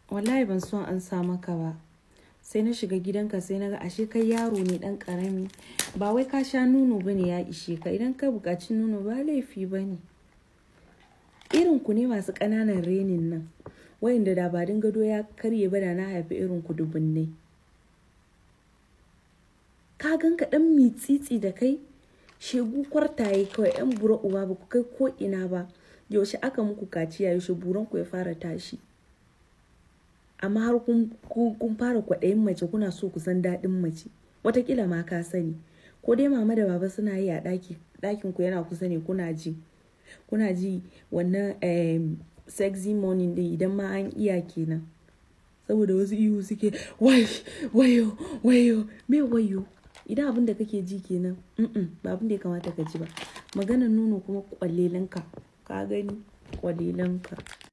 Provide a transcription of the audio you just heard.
wallahi ban so an sa maka ba sai na shiga gidanka sai na ga ashe kai yaro ne dan karami ba wai ka sha nono bane ya ishe ka idan ka buƙaci nono ba laifi bane irin ku ne masu ƙananan renin nan wayanda da ba gado ya karye ba da na haifi irin ku dubunnai ka gan ka dan mitsitsi da kai shegu kwartaye kawai yan bura uba ba ku kai ko ina ba yaushe aka muku kaciya yaushe buran ku ya fara tashi amma har kun fara kwaɗayin mace kuna so ku san daɗin mace watakila ma ka sani ko dai mama da baba suna yi a ɗakin ku yana kusa ne kuna ji kuna ji wannan sexy morning din idan ma an iya kenan saboda wasu ihu suke wayo wayo me wayo idan abin da kake ji kenan ba abin da ya kamata ka ji ba maganar nono kuma kwalelanka ka gani kwalelanka